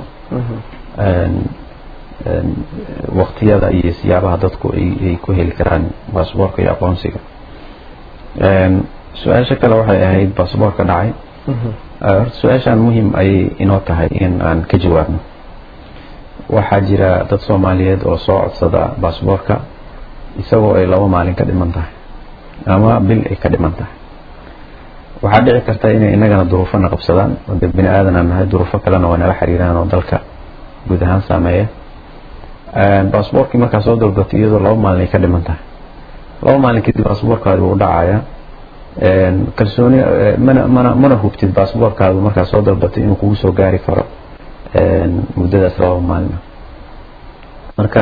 waqtiyada iyo siyaabaha dadku ay ku heli karaan baasboorka iyo aqoonsiga su-aasha kale waxay ahayd baasboorka dhacay horta su-aashaan muhiim ayay inoo tahay in aan ka jawaabno waxaa jira dad soomaaliyeed oo soo codsada baasboorka isagoo ay laba maalin ka dhiman tahay ama bil ay ka dhiman tahay waxaa dhici karta inay inagana duruufona qabsadaan oo dee bini aadan aan nahay duruufo kalena waa nala xiriiraan oo dalka guud ahaan saameeya baasboorkii markaa soo dalbato iyadoo laba maalin ay ka dhiman tahay laba maalin kadib baasboorkaadi wuu dhacaya kalsooni mana mana mana hubtid baasboorkaadu markaa soo dalbatay inuu kugu soo gaari karo muddadaas laba maalina marka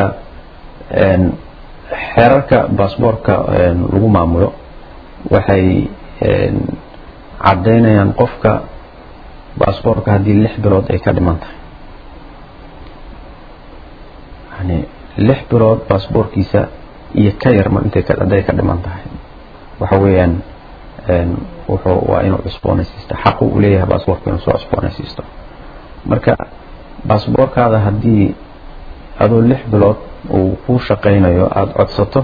xeerarka baasboorka lagu maamulo waxay caddaynayaan qofka baasboorka haddii lix bilood ay ka dhiman tahay yani lix bilood baasboorkiisa iyo ka yarma intay hadday ka dhiman tahay waxa weeyaan wuxuu waa inuu cusboonaysiisto xaqu u leeyahay baasboorka inuu soo cusboonaysiisto marka baasboorkaada haddii adoo lix bilood uu kuu shaqaynayo aada codsato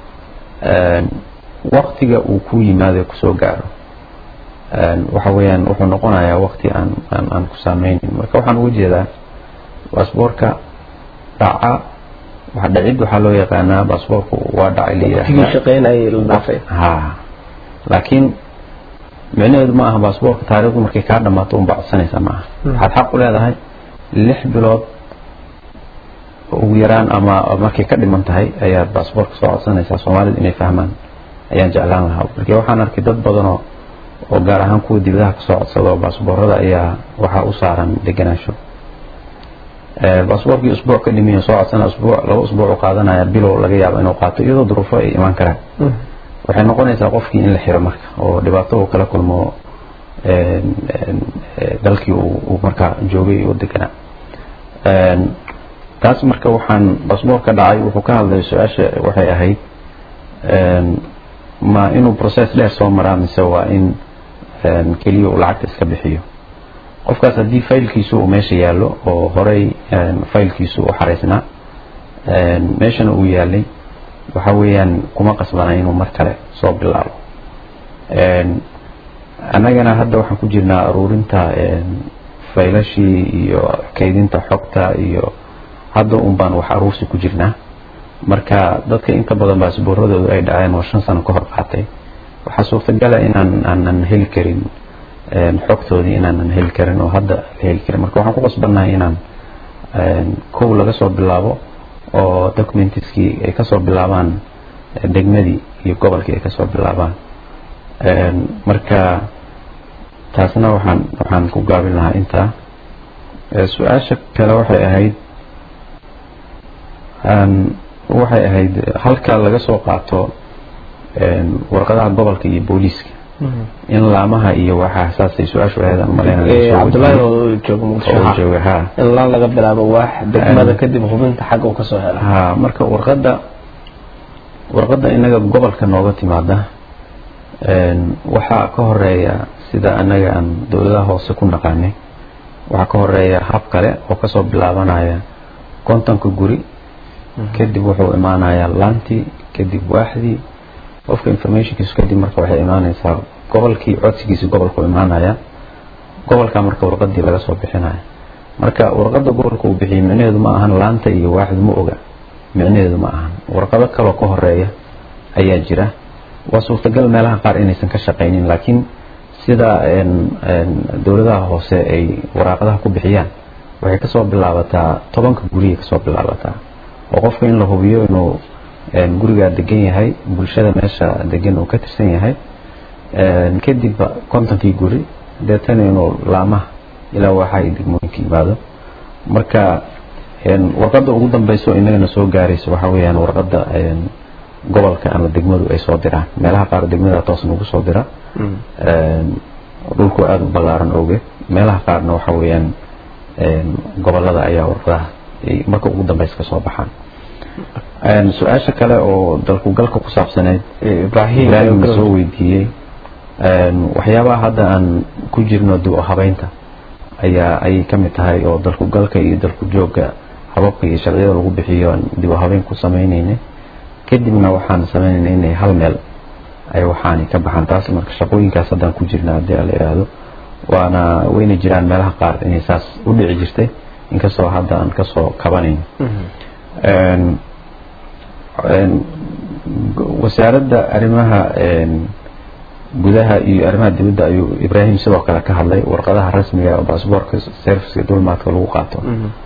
waktiga uu ku yimaado kusoo gaaro waxa weeyaan wuxuu noqonayaa wakti aan aan aan ku saameynin marka waxaan uga jeedaa baasboorka dhaca waxa dhacid waxaa loo yaqaanaa baasboorku waa dhacay layidhaahdaa ha laakiin micnaheedu ma aha baasboorka taariikhdu markay kaa dhamaato unba codsanaysa ma aha waxaad xaq u leedahay lix bilood ugu yaraan ama markay ka dhiman tahay ayaad baasboorka soo codsanaysaa soomaalida inay fahmaan ayaan jeclaan lahaa marka waxaan arkay dad badanoo oo gaar ahaan kuwa dibadaha kasoo codsada oo baasboorada ayaa waxaa u saaran deganaansho baasboorkii usbuuc ka dhimiyo soo codsana usbuuc laba usbuuc u qaadanaya bilow laga yaabo inuu qaato iyadoo duruufo ay imaan karaan waxay noqonaysaa qofkii in la xiro marka oo dhibaato uu kala kulmo dalkii uu markaa joogay oo deganaa taas marka waxaan baasboorka dhacay wuxuu ka hadlay su-aasha waxay ahayd ma inuu process dheer soo maraa mise waa in keliya uu lacagta iska bixiyo qofkaas haddii faylkiisu uu meesha yaallo oo horey faylkiisu u xaraysnaa meeshana uu yaalay waxa weeyaan kuma qasbana inuu mar kale soo bilaabo annagana hadda waxaan ku jirnaa aruurinta faylashii iyo kaydinta xogta iyo hadda un baan wax aruursi ku jirnaa marka dadka inta badan baasbooradoodu ay dhaceen oo shan sano ka hor qaatay waxaa suurtagala inaan aanan heli karin xogtoodii inaanan heli karin oo hadda la heli karin marka waxaan ku qasbannahay inaan kow laga soo bilaabo oo documentiskii ay kasoo bilaabaan degmadii iyo gobolkii ay kasoo bilaabaan marka taasna waxaan waxaan ku gaabin lahaa intaa su-aasha kale waxay ahayd waxay ahayd halka laga soo qaato warqadaha gobolka iyo booliiska in laamaha iyo waxaa saasay su-aashu ahayd aan cabdullaahi oo jooga muqdisho jooga ha in laan laga bilaabo waax degmada kadib hubinta xagga uu kasoo hela ha marka warqadda warqadda inaga gobolka nooga timaada waxaa ka horeeya sida anaga aan dowladaha hoose ku naqaanay waxaa ka horeeya hab kale oo kasoo bilaabanaya kontonka guri kadib wuxuu imaanayaa laantii kadib waaxdii qofka informationkiisu kadib marka waxay imaanaysaa gobolkii codsigiisa gobolku imaanaya gobolka marka warqadii laga soo bixinaya marka warqada gobolka uu bixiyay micnaheedu ma ahan laanta iyo waaxdu ma oga micnaheedu ma ahan warqado kaloo ka horeeya ayaa jira waa suurtagal meelaha qaar inaysan ka shaqaynin laakiin sida dowladaha hoose ay waraaqadaha ku bixiyaan waxay kasoo bilaabataa tobanka guriyay kasoo bilaabataa oo qofka in la hubiyo inuu gurigaa degan yahay bulshada meesha degan uu ka tirsan yahay kadib kontonkii guri deetana inuu laamaha ilaa waxa ay degmooyinka yimaado marka warqadda ugu dambeyso inagana soo gaaraysa waxaa weyaan warqadda gobolka ama degmadu ay soo diraan meelaha qaar degmada toos nagu soo dira dhulku aada u ballaaran oge meelaha qaarna waxa weeyaan gobolada ayaa warqadaha marka ugu dambeysa kasoo baxaan su-aasha kale oo dalku galka ku saabsaneyd ibrahim ibrahim na soo weydiiyey waxyaabaha hadda aan ku jirno dib u habeynta ayaa ayay ka mid tahay oo dalku galka iyo dalku joogga hababka iyo sharciyada lagu bixiyo aan dib u habeyn ku sameyneynay kadibna waxaan sameyneynay inay hal meel ay waxaani ka baxaan taas marka shaqooyinkaas haddaan ku jirna haddii ala yidhaahdo waana wayna jiraan meelaha qaar inay saas u dhici jirtay inkastoo hadda aan kasoo kabanayno wasaaradda arrimaha gudaha iyo arrimaha dibadda ayuu ibrahim sidoo kale ka hadlay warqadaha rasmiga oo baasboorka serviceka dulmaadka lagu qaato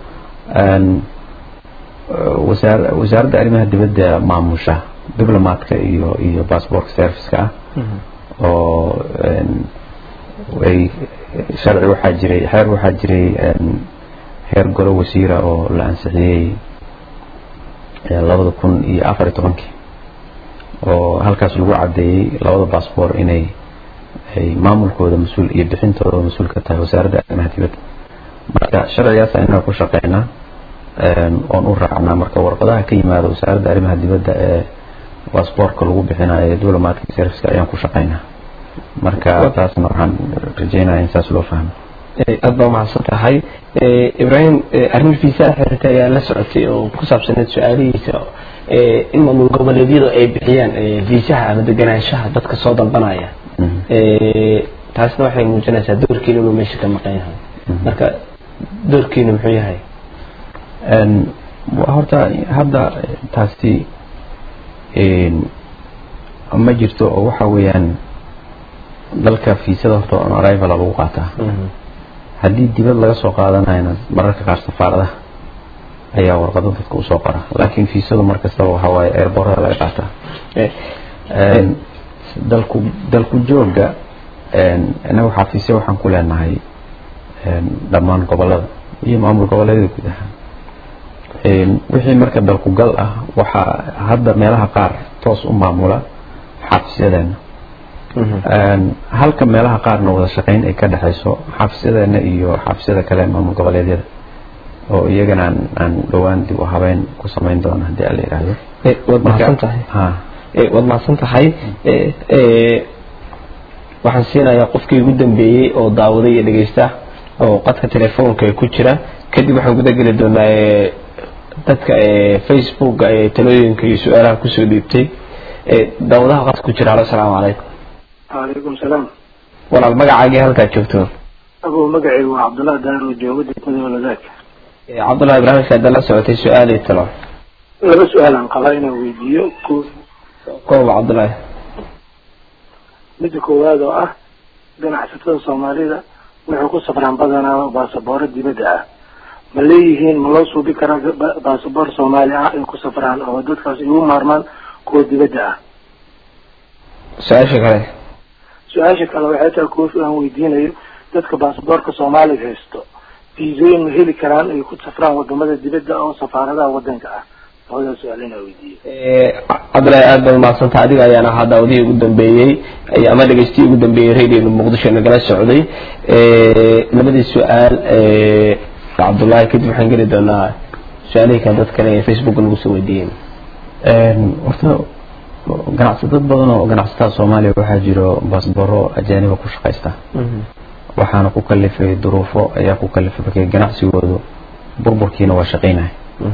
wasaaradda arrimaha dibadda maamusha diblomaadka iyo iyo baasboorka serviceka ah oo ay sharci waxaa jiray xeer waxaa jiray heer golo wasiira oo la ansixiyey labada kun iyo afar iyo tobankii oo halkaas lagu cadeeyey labada baasboor inay ay maamulkooda mas-uul iyo bixintooda mas-uul ka tahay wasaaradda arrimaha dibadda marka sharcigaas inaga ku shaqeynaa oon u raacnaa marka warqadaha ka yimaada wasaaradda arrimaha dibadda ee baasboorka lagu bixinayo ee diblomaadka serviceka ayaan ku shaqeynaa marka taasna waxaan rajeynaya in saas loo fahmo aad baa umahadsan tahay ibrahim arrin fiisaa xirita ayaa la socotay oo ku saabsaneed su-aalihiisa in maamul goboleedyadu ay bixiyaan viisaha ama deganaanshaha dadka soo dalbanaya taasna waxay muujinaysaa doorkiina inuu meesha ka maqan yahay marka doorkiina muxuu yahay horta hadda taasi ma jirto oo waxa weeyaan dalka fiisada horta on arrival lagu qaataa haddii dibad laga soo qaadanayna mararka qaar safaaradaha ayaa warqado dadka usoo qora laakiin fiisadu mar kastaba waxaa waaye airborada laga qaataa dalku dalku jooga inaga waxaa fiise waxaan ku leenahay dhammaan gobolada iyo maamul goboleedyada guud ahaan wixii marka dalku gal ah waxaa hadda meelaha qaar toos u maamula xaafisyadeena halka meelaha qaarna wada shaqeyn ay ka dhexayso xaafisyadeena iyo xaafisyada kale maamul goboleedyada oo iyagana aan aan dhowaan dib u habeyn ku samayn doono haddii ala yidhaahdo waad mahadsan tahay waad mahadsan tahay waxaan siinayaa qofkii ugu dambeeyey oo daawaday iyo dhegeysta oo qadka telefoonka ku jira kadib waxaan guda geli doonaa dadka facebooka ee talooyinka iyo su-aalaha kusoo dhiibtay daawadaha qadka ku jira alo asalaamu calaykum calaykum salaam walaal magacaagii halkaad joogto abu magacaygu waa cabdullahi daaro joogo degmada waladaag cabdullahi barnaamijka hadda la socotay su-aal iyo talo laba su-aalaan qabaa inaan weydiiyo ko kooba cabdullahi midda koowaad oo ah ganacsatada soomaalida waxay ku safraan badanaa baasabooro dibadda ah ma leeyihiin ma loo suubi karaa baasaboor soomaali ah ay ku safraan oo dadkaas igu maarmaan kuwa dibadda ah su-aasha kale su-aasha kale waxay tahay koofi aan weydiinayo dadka baasaboorka soomaaliga haysto fiisooyin ma heli karaan ay ku safraan wadamada dibadda oo safaaradaha wadanka ah labadaas su-aal inaa weydiiyo cabdullahi aad baad umahadsanta adiga ayaan ahaa daawadihii ugu dambeeyey ama dhegeystiyi ugu dambeeyey radioga muqdisho nagala socday labadii su-aal cabdullahi kadib waxaan geli doonaa su-aalihii kale dad kale ee facebook nagu soo weydiiyeen horta ganacsatad badan oo ganacsatada soomaaliya waxaa jiro baasboro ajaaniba ku shaqaysta waxaana ku kalifay duruufo ayaa ku kalifay markay ganacsigoodu burburkiina waa shaqaynaya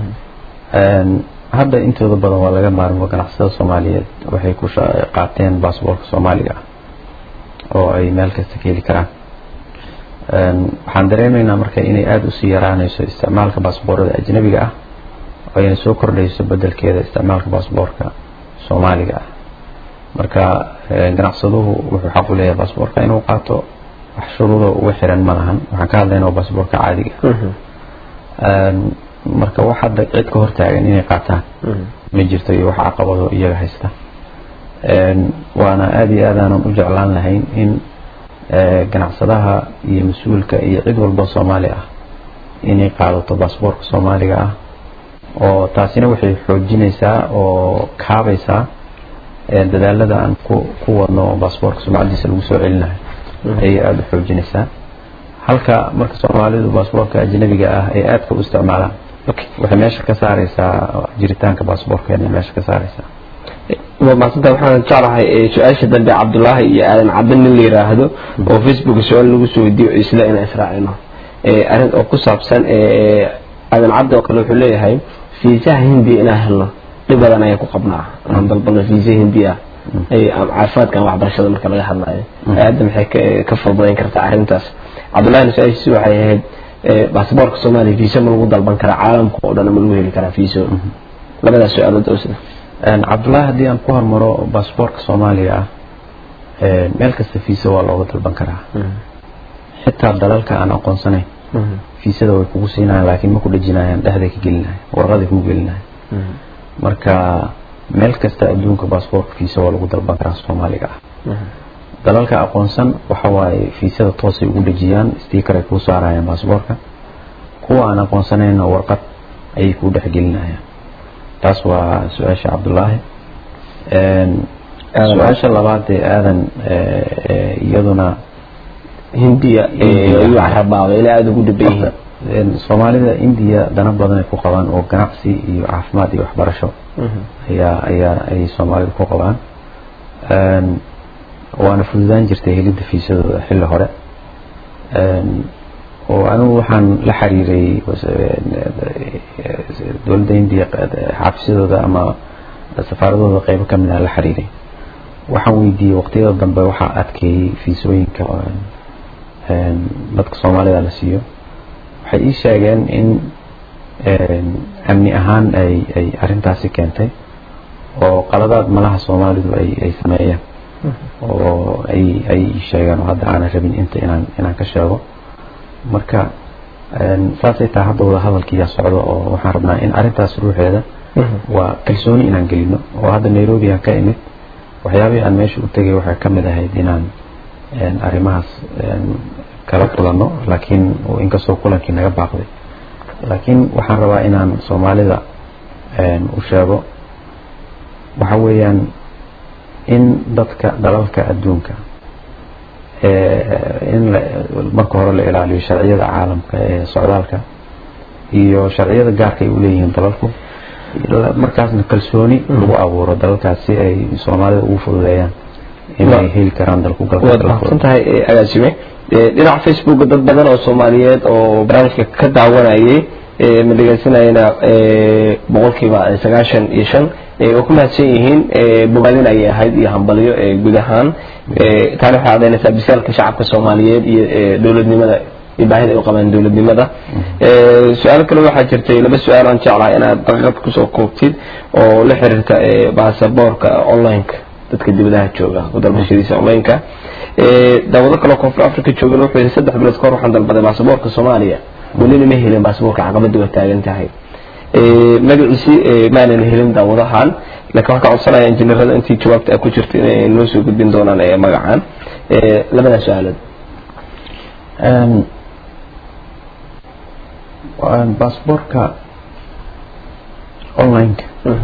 hadda intooda badan waa laga maarmo ganacsatada soomaaliyeed waxay ku qaateen baasboorka soomaaliga ah oo ay meel kasta ka heli karaan waxaan dareemaynaa marka inay aada usii yaraanayso isticmaalka baasboorada ajnabiga ah oo ayna soo kordhayso bedelkeeda isticmaalka baasboorka soomaaliga ah marka ganacsaduhu wuxuu xaq u leeyahay baasboorka inuu qaato wax shuruudo uga xiran ma lahan waxaan ka hadlayna waa baasboorka caadiga marka wax hadda cid ka hortaagan inay qaataan ma jirto iyo wax caqabado iyaga haysta waana aada iyo aad aanan u jeclaan lahayn in ganacsadaha iyo mas-uulka iyo cid walba soomaali ah inay qaadato baasboorka soomaaliga ah oo taasina waxay xoojinaysaa oo kaabaysaa dadaalada aan ku ku wadno baasboorka sumcadiisa lagu soo celinayo ayay aada u xoojinaysaa halka marka soomaalidu baasboorka ajnabiga ah ay aadka u isticmaalaan waxay meesha ka saaraysaa jiritaanka baasboorkeena meesha ka saaraysaa waa maasanta waxaan jeclahay su-aasha dambe cabdullaahi iyo aadan cadde nin la yiraahdo oo facebook su-aal lagu soo weydiiyo isla inaan israacino arrin oo ku saabsan aadan cadde oo kale wuxuu leeyahay fiisaha hindiya inaan helno dhib badan ayaan ku qabnaa aan dalbano fiisa hindi ah caafimaadkan waxbarashada marka laga hadlayo hadda maxay ka fududayn kartaa arrintaas cabdullahina su-aashiisi waxay ahayd baasaboorka soomaaliya fiisa ma lagu dalban karaa caalamka oo dhan ma lagu heli karaa fiiso labadaas su-aalood oo sida cabdullaahi haddii aan ku hormaro baasboorka soomaaliga ah meel kasta fiisa waa looga dalban karaa xitaa dalalka aan aqoonsanayn fiisada way kugu siinayaan laakiin ma ku dhejinayaan dhexday ka gelinayan warqaday ku gelinayan marka meel kasta adduunka baasboorka fiisa waa lagu dalban karaa soomaaliga ah dalalka aqoonsan waxa waaye fiisada toosay ugu dhejiyaan sticker ay kuu saarayaan baasboorka kuwa aan aqoonsanayna warqad ayay kuu dhexgelinayaan taas waa su-aasha cabdullaahi su-aasha labaad ee aadan iyaduna hindiya ayuu carabaabay ilaa aada ugu dhaban yihiin soomaalida indiya dana badan ay ku qabaan oo ganacsi iyo caafimaad iyo waxbarasho ayaa ayaa ay soomaalida ku qabaan waana fududaan jirtay helidda fiisadooda xilli hore oo anigu waxaan la xiriiray dowladda indiya xafisyadooda ama safaaradooda qeybo ka mid ah la xiriiray waxaan weydiiyey waqtiyada dambe waxaa adkeeyey fiisooyinka dadka soomaalida la siiyo waxay ii sheegeen in amni ahaan ay ay arrintaasi keentay oo qaladaad malaha soomaalidu ay ay sameeyeen oo ay ay sheegeen oo hadda aanan rabin inta inaan inaan ka sheego marka saasay tahay hadda wada hadalkiiyaa socdo oo waxaan rabnaa in arrintaas ruuxeeda waa kalsooni inaan gelino oo hadda nairobi aan ka imid waxyaabihii aan meesha u tegay waxay ka mid ahayd inaan arrimahaas kala kulanno laakiin inkastoo kulankii naga baaqday laakiin waxaan rabaa inaan soomaalida u sheego waxa weeyaan in dadka dalalka adduunka in marka hore la ilaaliyo sharciyada caalamka ee socdaalka iyo sharciyada gaarka ay uleeyihiin dalalku markaasna kalsooni lagu abuuro dalalkaas si ay soomaalida ugu fududeeyaan inay heli karaan dalku waad mahadsan tahay agaasime dhinaca facebook dad badan oo soomaaliyeed oo barnaamijka ka daawanayay ma dhegeysanayana boqolkiiba sagaashan iyo shan oo ku mahadsan yihiin bogaadin ayay ahayd iyo hambalyo guud ahaan taani waxay cadaynaysaa bisaalka shacabka soomaaliyeed iyo dowladnimada iyo baahida ay u qabaan dowladnimada su-aalo kale waxaa jirtay laba su-aal aan jeclahay inaad daqiiqad kusoo koobtid oo la xiriirta baasaboorka online-ka dadka dibadaha jooga ku dalbashadiisa online-ka daawado kaloo koonfur africa joogan wuxuu yidhi saddex bilood kahor waxaan dalbaday baasaboorka soomaaliya welina ma helin baasaboorka caqabadii waa taagan tahay magaciisi maanan helin daawadahan laakiin waxaan ka codsanaya injineerada intii jawaabta ay ku jirta inay noo soo gudbin doonaan magacan labadaa su-aalood baasaboorka online-ka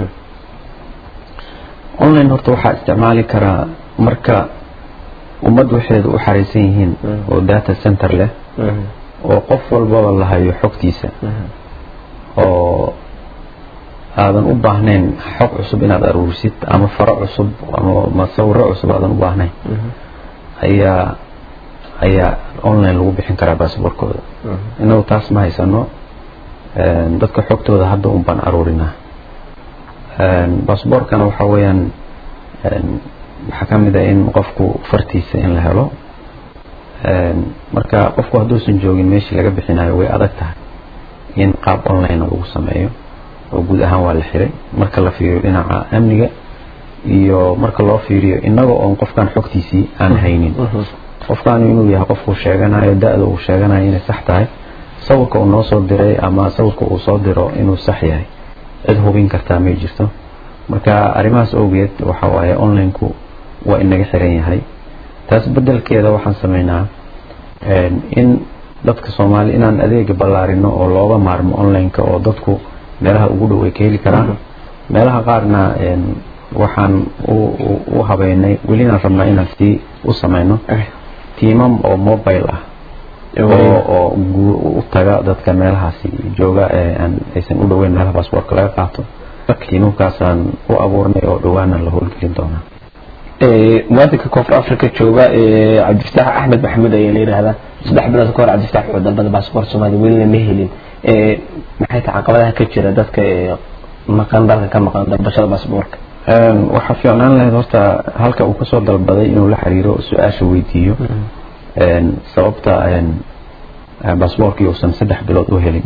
online horta waxaa isticmaali karaa marka ummad waxeeda u xaraysan yihiin oo data center leh oo qof walbaba la hayo xogtiisa oo aadan u baahnayn xog cusub inaad aruurisid ama faro cusub ama masawiro cusub aadan u baahnayn ayaa ayaa online lagu bixin karaa baasaboorkooda inagu taas ma haysano dadka xogtooda hadda un baan aruurinaa baasaboorkana waxaa weeyaan waxaa ka mid ah in qofku fartiisa in la helo marka qofku hadduusan joogin meeshii laga bixinayo way adag tahay in qaab online lagu sameeyo oo guud ahaan waa la xiray marka la fiiriyo dhinaca amniga iyo marka loo fiiriyo inaga oon qofkan xogtiisii aan haynin qofkaanu inuu yahay qofkuu sheeganayo da-da uu sheeganayo inay sax tahay sawirka uu noo soo diray ama sawirka uu soo diro inuu sax yahay cid hubin kartaa may jirto marka arrimahaas awgeed waxa waaye online-ku waa inaga xiran yahay taas bedelkeeda waxaan sameynaa in dadka soomaali inaan adeega ballaarino oo looga maarmo online-ka oo dadku meelaha ugu dhow ay ka heli karaan meelaha qaarna waxaan u habeynay welinaan rabnaa inaan sii u sameyno tiimam oo mobile ah oo u taga dadka meelahaasi jooga aysan u dhoweyn meelaha baasboortka laga qaato tiimamkaasaan u abuurnay oo dhowaana la howlgelin doonaa muwaadinka koonfur africa jooga cabdifataax axmed maxamuud ayaa la yidhaahdaa saddex bilood ka hor cabdifataax wuxuu dalbada baasaboort soomaaliya welina ma helin maxay tahay caqabadaha ka jira dadka maqan dalka ka maqan dalbashada baasaboorka waxaa fiicnaan lahayd horta halka uu kasoo dalbaday inuu la xiriiro su-aasha weydiiyo sababta baasaboorkii uusan saddex bilood u helin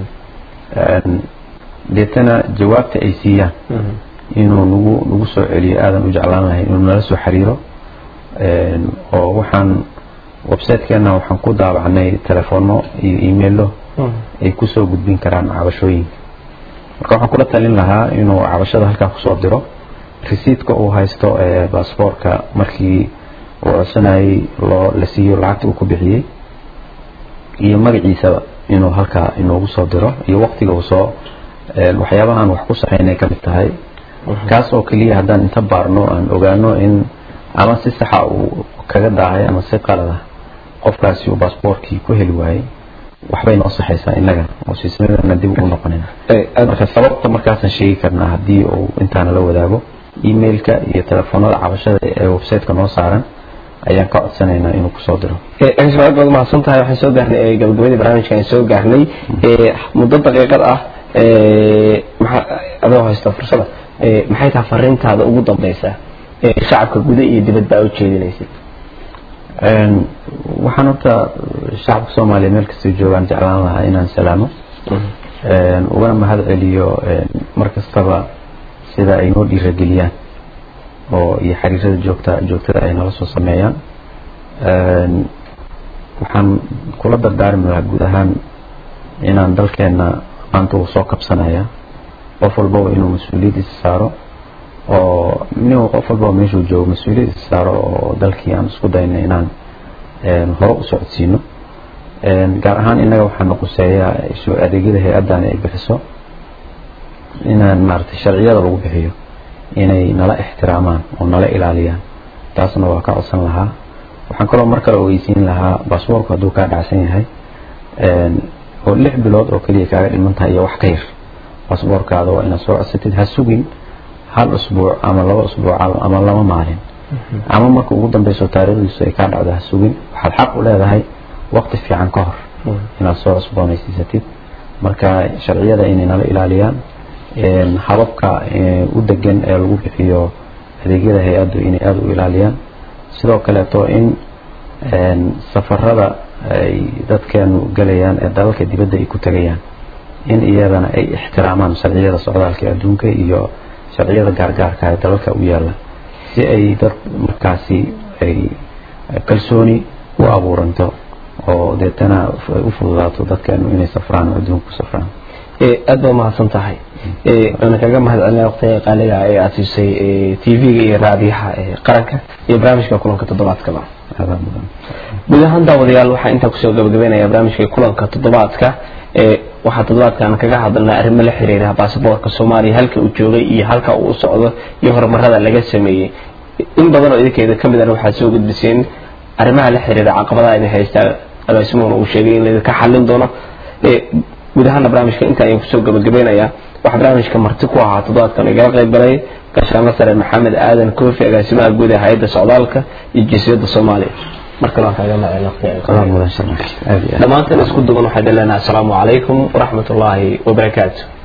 deetana jawaabta ay siiyaan inuu nagu nagu soo celiyo aadan u jeclaan lahayn inuu nala soo xiriiro oo waxaan websitekeena waxaan ku daabacnay telefono iyo emailo ay kusoo gudbin karaan cabashooyinka marka waxaan kula talin lahaa inuu cabashada halkaa kusoo diro resiidka uu haysto baasaboorka markii uu codsanayay loo la siiyo lacagta uu ku bixiyey iyo magaciisaba inuu halkaa inoogu soo diro iyo waqtiga uu soo waxyaabahaan wax ku saxaynay ka mid tahay kaas oo keliya haddaan inta baarno aan ogaano in ama si saxa uu kaga daahay ama si qalada qofkaasi uu baasaboorkii ku heli waayey waxbay noo saxaysaa inaga oo siismadana dib ugu noqonayna marka sababta markaasaan sheegi karnaa haddii uu intaana la wadaago emailka iyo telefoonada cabashada ee websiteka noo saaran ayaan ka codsanaynaa inuu kusoo diro aad baad mahadsan tahay waxaan soo gaarnay gabagabadii barnaamijka aan soo gaarnay muddo daqiiqad ah adoo haysta fursada maxay tahay fariintaada ugu dambeysa shacabka guda iyo dibad baa ujeedinaysid waxaan horta shacabka soomaaliya meel kastay joogaan jeclaan lahaa inaan salaamo ugana mahad celiyo mar kastaba sida ay noo dhiirageliyaan oo iyo xiriirada joogta joogtada ay nala soo sameeyaan waxaan kula dardaarmi lahaa guud ahaan inaan dalkeena maanta uu soo kabsanaya qof walbaba inuu mas-uuliyaddiisa saaro oo nin qof walbaba meeshuu joogo mas-uuliyaddiisa saaro oo dalkii aan isku dayno inaan hore u socodsiino gaar ahaan innaga waxaa noquseeyaa adeegyada hay-addan ay bixiso inaan maaragtay sharciyada lagu bixiyo inay nala ixtiraamaan oo nala ilaaliyaan taasna waa ka codsan lahaa waxaan kaloo mar kale ogeysiin lahaa baasboorku hadduu kaa dhacsan yahay oo lix bilood oo keliya kaaga dhiman tahay iyo wax ka yar baasboorkaada waa inaad soo codsatid ha sugin hal usbuuc ama laba usbuuc ama laba maalin ama marka ugu dambeyso taariikhdiisu ay kaa dhacdo ha sugin waxaad xaq u leedahay waqti fiican ka hor inaad soo cusboonaysiisatid marka sharciyada inay nala ilaaliyaan hababka u degan ee lagu bixiyo adeegyada hay-addu inay aada u ilaaliyaan sidoo kaleeto in safarada ay dadkeenu galayaan ee dalalka dibadda ay ku tegayaan in iyadana ay ixtiraamaan sharciyada socdaalka adduunka iyo sharciyada gaargaarka ee dalalka u yaalla si ay dad markaasi ay kalsooni u abuuranto oo deetana u fududaato dadkeenu inay safraan oo adduunka ku safraan aad baa mahadsan tahay waana kaga mahad celinaya waqtiga qaaliga ee aad siisay tv-ga iyo raadiyaha qaranka iyo barnaamijka kulanka toddobaadkaba adaa mudan guud ahaan daawadayaal waxaa intaa kusoo gabagabeynaya barnaamijka kulanka toddobaadka waxaa toddobaadkan kaga hadalnay arrimo la xiriira baasaboorka soomaaliya halka uu joogay iyo halka uu u socdo iyo horumarada laga sameeyey in badan oo idinkeeda ka mid ah waxaad soo gudbiseen arrimaha la xiriira caqabadaha idin haystaa agaasimuhuna uu sheegay in laydinka xallin doono guud ahaana barnaamijka inta ayaan kusoo gabagabeynayaa waxaa barnaamijka marti ku ahaa toddobaadkan igala qayb galay gaashaanla sare maxamed aadan koofi agaasimaha guud ee hay-adda socdaalka iyo jinsiyadda soomaaliya markale waan kaaga mahadcelin adaa mudan sharmax aad iyo aad dhammaantan isku duban waxaan leenahay asalaamu calaykum waraxmat ullaahi wabarakaatu